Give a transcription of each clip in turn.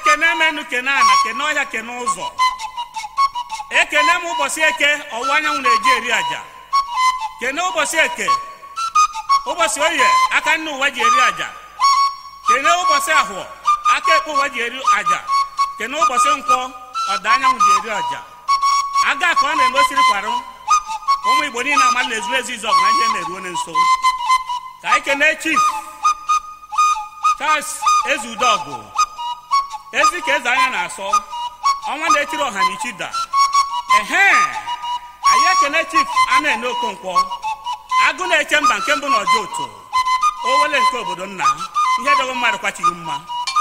ekene menu kene ana kene ọhịa kene ụzọ ekene m ụbọchị eke ọwụwa anyanwụ na-eji eri aja kene ụbọchị eke ụbọchị oye aka nne ụwa ji eri aja kene ụbọchị ahụọ aka ekpe ụwa ji eri aja kene ụbọchị nkwọ ọda anyanwụ ji eri aja aga ka ọ na-emesiri kwarụ ụmụ igbo niile ama na-ezu ezu izu ọgụ na ihe na-eruo na nso ka anyị kene chief charles ezudogụ ezi ka eze anya na-asọ ọnwa na-etiri ọha na ichida ehe anyị ekene chief a na-ene okonkwo agụ na-eche mba nke mbụ na ọjọ oto owele nke obodo nna ihe dogo mmadụ kwachighị mma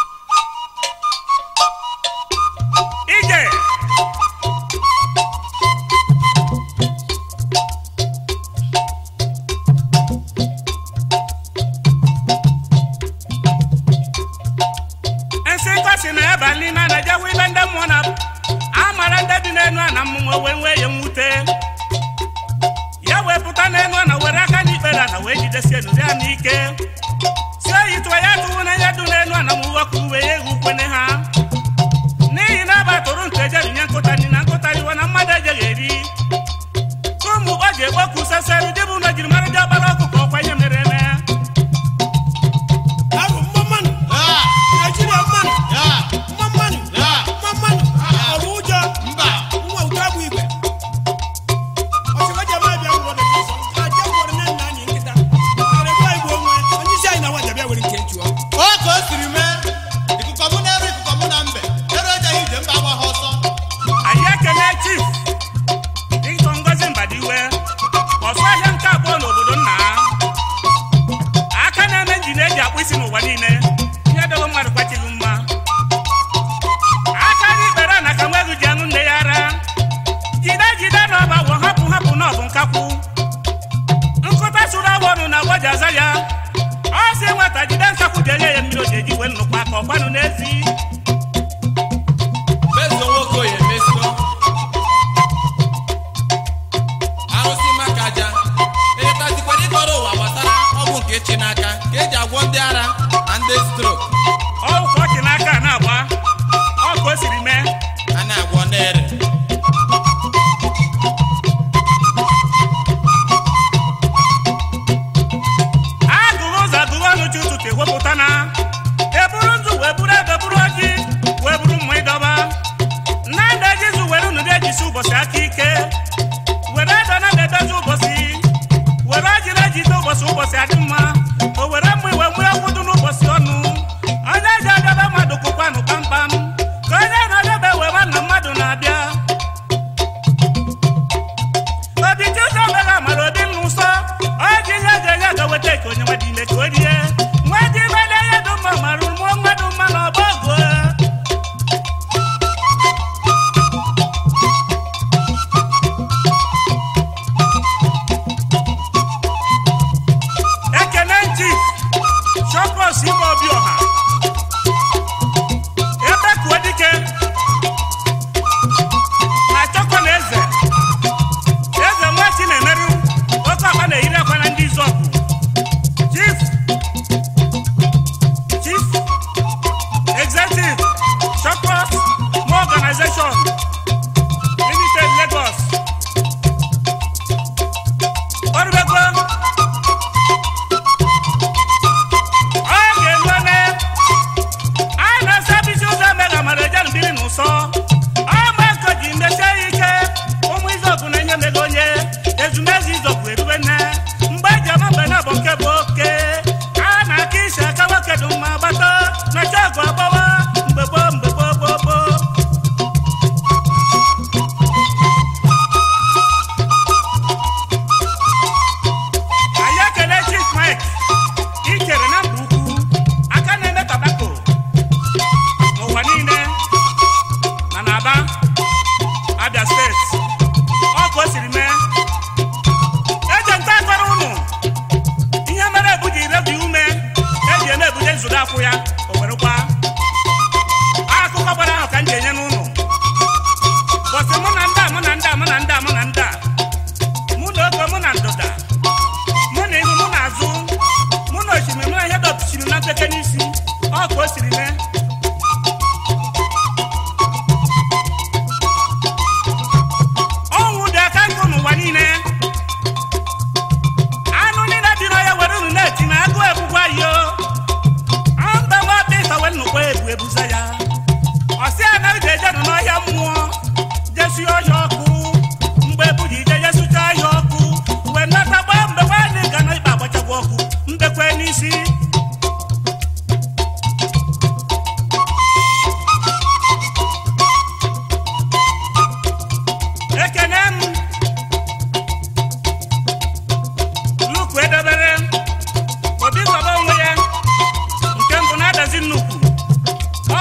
ije nsị nkọsi na ya ba n'ime na jewe ibe ndị mmụọ na amara ndị dị n'enu a na mmụọ wee nwee ya mwute ya wee pụta n'enu a na were aka n'ikpere na wee jidesie nụrụ ya n'ike si oyi tụọ ya tụwu na ya dị n'enu a na mwụwọkụ uwe ya egwu kwene ha n'ihi na aba tụrụ nke ejerinye nkụtani na nkụtariwa na mmadụ ejeghị eri ụmụ ọ ji ekpoku seseri dịbụ na jiri mara ji ọgbara ọkụ ka ọkwa ihe mere eme Ahụ mma mmanụ Ah, Naijiria mmanụ yeah, mma mmanụ yeah, mma mmanụ ọrụ ụjọ mba. nwa udo agwụ igwe ọsịkọja ma bịa ngwọdọ n'ụzọ aja ngwọdọ na nna anyị nkịta ara gwa igbo onwe onye isi anyị na nwaja bịa were nke chụọ O ka o siri mee, ikuku mụ na-ere ikuku mụ na mbe, ere ejeghị ije mba agba ha ọsọ. anyị ekele chief dịtọ ngozi mbadiwe ọsụ ahịa nke abụọ n'obodo nna ha aka na-eme njin eji akpụ isi n'ụwa niile ihe dogo mmadụ kwachighị mma aka dị ikpere na ka nwa ego ji aṅụ nne ya ara jide jide n'ọba gwọ hapụ hapụ na ọbụ nkakwu nkụta sụrụ awọ ọnụ na agwọ ji aza ya ọ sị nwata jide nkakwu ji enye ya mmiri o ji eji wee nnukwu aka ọkwanụ n'ezi Mezuo nwoke oyi emezuo. Arụsị maka aja. Eletazikwara ịkọrọ ụwa gbasara ọgwụ nke chi n'aka ka eji agwọ ndị ara na ndị strok ọwụ ka ọ dị n'aka a na-agba ọ ka o siri mee a na-agwọ n'ere. agụghị ụzọ agụghị ọnụ chi ụtụtụ ewepụta na eburu nzu wee buru ede buru ọjị wee buru mma ịdọba na ndị ejizu were unu dị ejisi ụbọchị aka ike were ede na ede edozi ụbọchị were ọjị na ejide ụbọchị ụbọchị adị mma o were mma iwe nwee ọkwụdụ n'ụbọchị ọnụ onye ji adebe mmadụ kwụkwanụ kpamkpam ka onye na-adebe wee ma na mmadụ na-abịa obi chiụzọ mere amara obi nna ụsọ ọ ji ihe ga-enye ga weta ka onye nwedị ime ka o rie nwedị ime na ihe dị mma mara mụọ mmadụ mma na ọba ọgụ ekene chief shopros ime obi ọha ebe kuo dike na chọkọ na eze eze nwachi na-emerụ oke akpa na-eyiri akwa na ndị izọgụ chief chief executive shopros mo organization limited lagos ọrụbego ọ ga-elu ene anyị na-asa bisi ụzọ mega mara eje mbiri n'ụsọ ọma eko ji mmesie ya ike ụmụ izọgụ na ihe mego onye ezumezu izọgụ erube nne mgbe eji ama mgbe na-abụ nke bụ oke a na-aka isi aka nwoke dị mma gbata na chọgụ agbawa mgbe gboo mgbe gboo gboo gboo anyị ekele chief mike ikere na mba ukwu aka na-eme tabako n'ụwa niile na n'aba abia steeti ọ ka o siri mee eje nta akọrọ ụnụ ihe mere ebu ji rebi ume eji eme ebuje nzụdo akwụ ya o werekwa akụkọ gbara ahụ ka m ji enye n'ụnụ bọsị mụ na ndị a mụ na ndị a mụ na ndị a mụ na ndị a mụ na oke mụ na ndụda mụ na ihu mụ na azụ mụ na osimiri mụ na ihe dọpụchiri na mpeke n'isi ọ ka o siri mee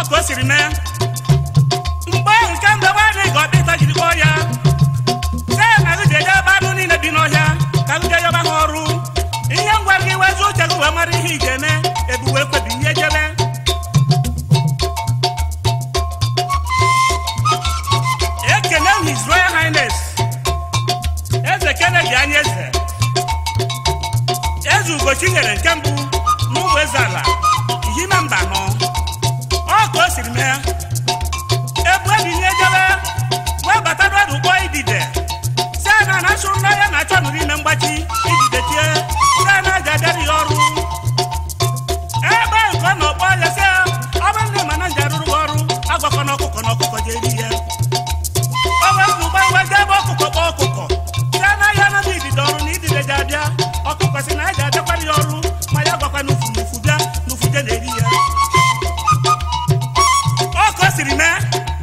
ka o siri mee mgbe ahụ nke mgbe nwaanyị ga ọdịta jiri kpọọ ya see na gị jeje ebe anụ niile bi n'ọhịa ka gị jee yọba ha ọrụ ihe ngwa gị wezi uche gị wee mara ihe ị ga-eme ebuwe kwebi ihe jebe ekene m his royal highness eze kennedy anya eze eze ugochi nyere nke mbụ n'ụmụ eze ala ihime mba nọ ọ ka o siri mee ebu enyi nye jebe wee bata n'ọdụ ụgbọ idide si na na asụ nna ya na-achọ nụrụ ime mgbachi idide tie si na aja abịara ya ọrụ ebe nke ọ na-okpọ ya si ọ bụrụ na mana nji arụrụ gị ọrụ agwakọ na ọkụkọ na ọkụkọ je eri ya o wee bụ gbanwe jee ebe ọkụkọ kpọọ ọkụkọ si na ya anaghị idide ọrụ na idide ji abịa ọkụkọ si na ya ji abịakwara ya ọrụ ma ya gwakwa na ufu n'ufu bịa n'ufu je na-eri ya ọ ka o siri mee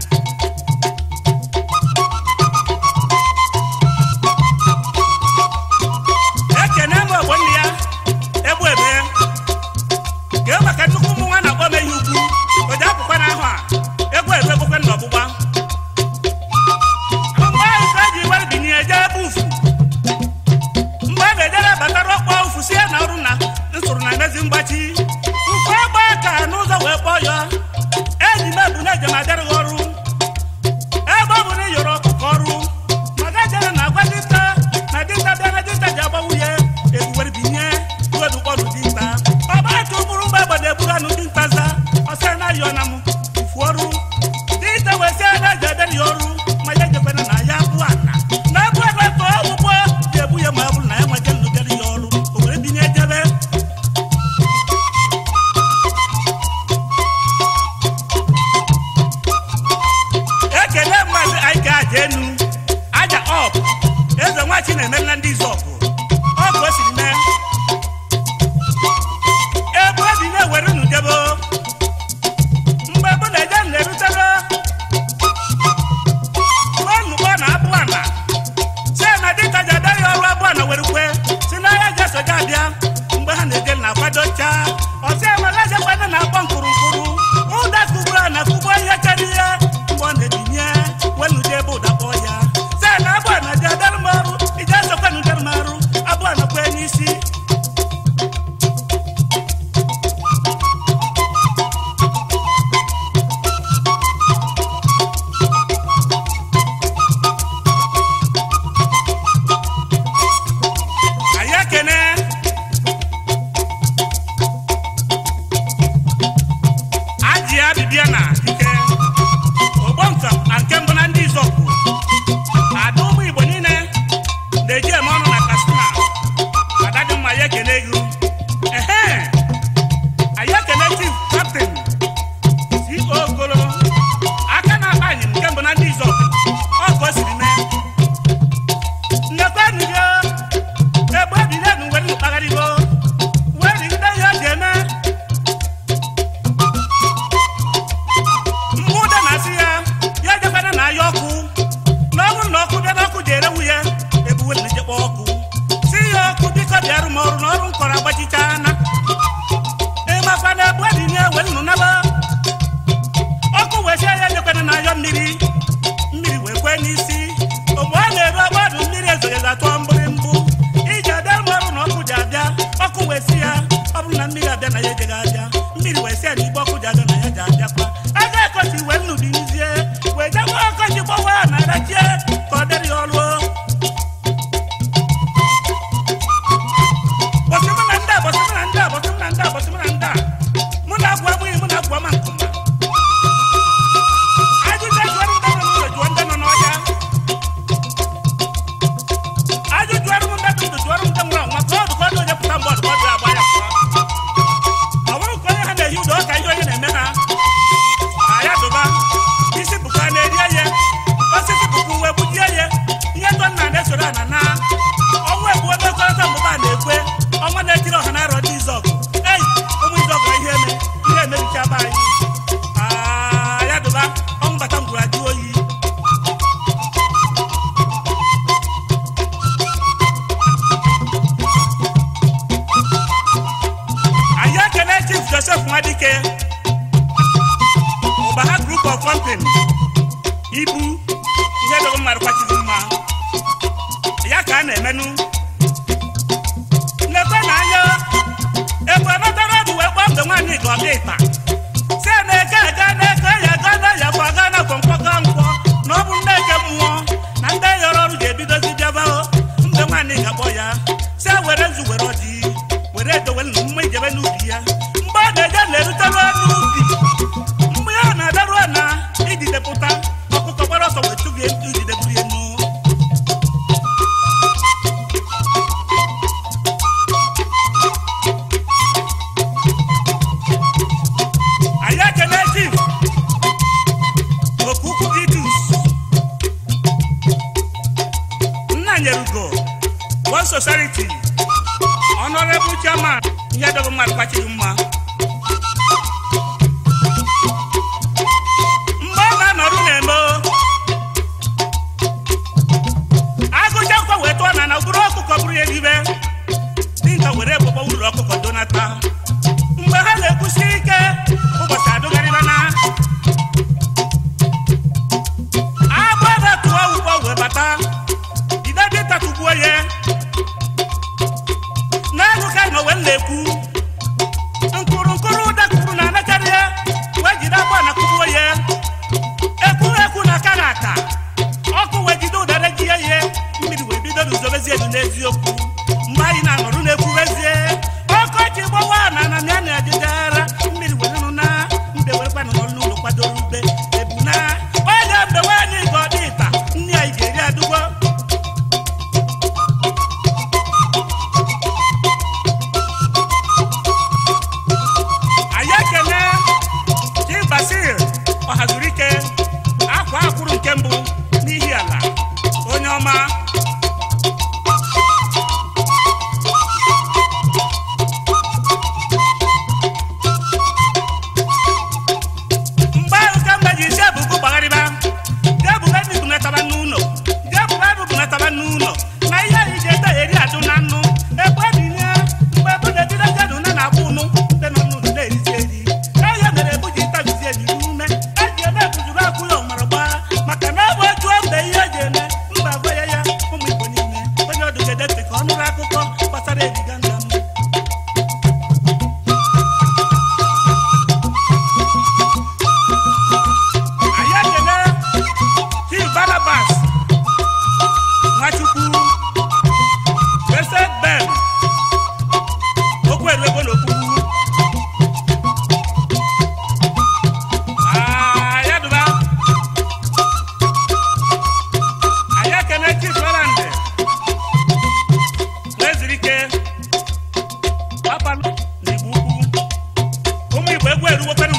ekene m ogbo nne ya egbu ebe gee maka nnukwu ụmụ nwa na-akpọ m ehi ukwu o ji apụkwa n'ahụ a egwu ebe egbukwe nna ọgbụgba mgbe ahụ ka eji were binye eje ebe ufu mgbe a ga-ejere batara ọkpọ ufu si ya na ọrụ na nsụrụ na mezi mgbachi ufu agba ka n'ụzọ wee kpọọ ya eji m ebu na ejem adịrịghị ọrụ ebe ọ bụ na ị yọrọ ọkụkọ ọrụ maka jere na agwa dinta na dinta bịa na dinta ji agbanwu ya ebuwere binye wedu kpọrụ dinta ọgbacha ụbụrụ mgbe egbe na-eburu anụ dinta za ọsị na ayọ na m ufu ọrụ dinta wee sị na eji ederi ya ọrụ ma ya ejekwana na ya bụ ana na ebu ebe ka ọgwụgwọ ga-ebu ya ma ọ bụrụ na ya nweje ndụ deri ya ọrụ o were binye ejebe ekele mmadụ anyị ga-aja enu aja ọp eze nwachi na-emerela ndị izọpụ ọ ka o siri mee ebe obi na-ewere unu debo mgbe bụ na eje na-erutere nnukwu na abụ ana si na dịka ji abịaghị ọrụ abụ ana were kwe si n'ahịa ji esoja abịa mgbe ha na-eje na-akwadocha ọsị emela jekwado na-akpọ nkụrụ nkụrụ ụda kụgburu na kụgbo ihe karịa ihe mgbe ọ na-ebinye wenude ebe ụda kpọọ ya si na abụ ana ji adara m ọrụ ije esokwanụ dere m arụ abụ ana kwe n'isi anyị ekene ajị ya bibia na ike ogbonka na nke mbụ na ndị izọpụ ada ụmụ igbo niile na-eji eme ọnụ na katsina adadị mma ya ekene gị ehe anyị ekene chief captain si ogolo aka na-akpa anyị nke mbụ na ndị izọpụ ọ ka o siri mee nnekwenụgo egbe ebile nu were mkpagharịgo wee rigide ihe o ji eme mgbe ụda na-asị ya ya ejekwana na ahịa ọkụ na ọ bụrụ na ọkụ bịa n'ọkụ ji erewu ya ebuwe na ejekpa ọkụ si ya ọkụ biko bịarụ m ọrụ na ọrụ m kọrọ agbachichana ịmakwa na egbe dị nye wee nụ naba ọkụ wee sie ya ejekwana na ahịa mmiri mmiri wee kwee n'isi mgbe ọ na-eru agbadụ mmiri ezoghezi atụọ mgbịrịmbụ iji abịa rụ ọrụ na ọkụ ji abịa ọkụ wee si ya ọ bụrụ na mmiri abịa na ya ejeghị abịa mmiri wee si ya na igbe ọkụ ji abịa na ya ji abịakwa aga ekochi wee nnụdị nzie wee jekwa ọkọchị gbawa ya na arachie ka ọ dịrị ya ọrụ bọsị mụ na ndị a bọsị mụ na ndị a bọsị mụ na ndị a bọsị mụ na ndị a mụ na agwa abụghị mụ na agwa ma nkụma ajụjụ ejụọrụ ndị nọ n'ụlọ jụọ ndị nọ n'ọhịa ajụjụ ọrụ ndị ndụ jụọrụ ndị nwụrụ anwụ maka ọdụ ka ọ dị onye pụta mgbe ọdụ ọdụ agba ya pụọ ọ bụrụ ka onye ha na-ehi ụdọ ka ihe onye na-eme ha aya dụba isi bụka na-eri eye osisi bụkwa uwe gbujie ye ihe tọ nna na-esoro ana na ọnwa egbu ebe kọrọta mgbụba na-ekwe ọnwa na-etiri ọha na-arọ ndị izọgụ ei ụmụ izọgụ ihe eme ihe emebichaba anyị aya dụba ọnwụ bata ngwuru ajụ oyi anyị ekele chief joseph nwadike kọmpin ibu ihe dogo mmadụ kwachiri mma ya ka a na-emenụ lekwe na anya egbe natara bụ wee kpọọ mgbe nwaanyị ga ọga ịta si na-eke ege na-eke ya ga na ya bụ aga na kwọmkwọ ka nkwọ na ọ bụ nneke mmụọ na ndị yọrọ ọrụ ga-ebidozi bịaba mgbe nwaanyị ga-akpọ ya si were nzu were ọjị were edowe mma ijebe n'ubi ya mgbe ọ ga-eje na-erutelu n'ubi mgbe ya na-adaru na ijidepụta ọkụkọ gbara ọsọ wee tụbie ijideburu ya nnu anyị ekele chief okukwu idus nna nyerugo one society honorable chairman ihe dogo mmadụ kpachiri mma mgbe ọ na-anọrụ na-eme agụcha akwụkwọ wee tụọ na na bụrụ ọkụkọ bụrụ ya eribe dinka were egbogbo uru ọkụkọ donata mgbe ha na-ekwusi ike ụbọchị adụgharịba na agbụ ebe tụọ ụgbọ wee bata jide dịta tugbuo ya n'elu ka nọ wee na-ekwu nkụrụ nkụrụ ụda kwuru na anakarị ya wee jide agbụ na kugbuo ya ekwu ekwu na aka na aka ọkụ wee jide ụdara ji ya ihe mmiri wee bido n'uzobezie elu n'eziokwu mgbe anyị na-anọrụ na-ekwubezie ọkọchị gbawa na na ya na-ejidere mmiri were nụ na mbe were kwanụ n'ọrụ n'ụlọ kwadoro ube ebu na onye mbe nwaanyị ka ọ dị ịta nne anyị ga-eri adụgbo anyị ekele chi basil ọhazuru ike akwa akwụrụ nke mbụ n'ihi ala onye ọma mgbe ahụ ka mgbe ji isi ebugo gbagharịba jebuga ndị bunataba n'ụlọ jebuga bụ bunataba n'ụlọ na ihe anyị ji ede eri adụ na nnụ ebe binye mgbe ebu na-ejide jedụ na na-akwụ ụnụ ndị nọ n'ụlọ na-erizi eri ihe mere ebu ji tabizi eri ume eji ebe ebujuru akwụ ya ọmara gbaa maka na ebe jụọ mgbe ihe eji eme mba gwa ya ya ụmụ igbo niile onye ọdụ ga-edete ka ọ nụrụ akụkọ gbasara ebiga nna m anyị ekele chief barnabas nwachukwu blessed ben okwu eruego n'okwukwu Ah, ya dụba anyị ekele chief roland weziri ike papalụ na igbo ukwu ụmụ igbo egwu eruwokwanụ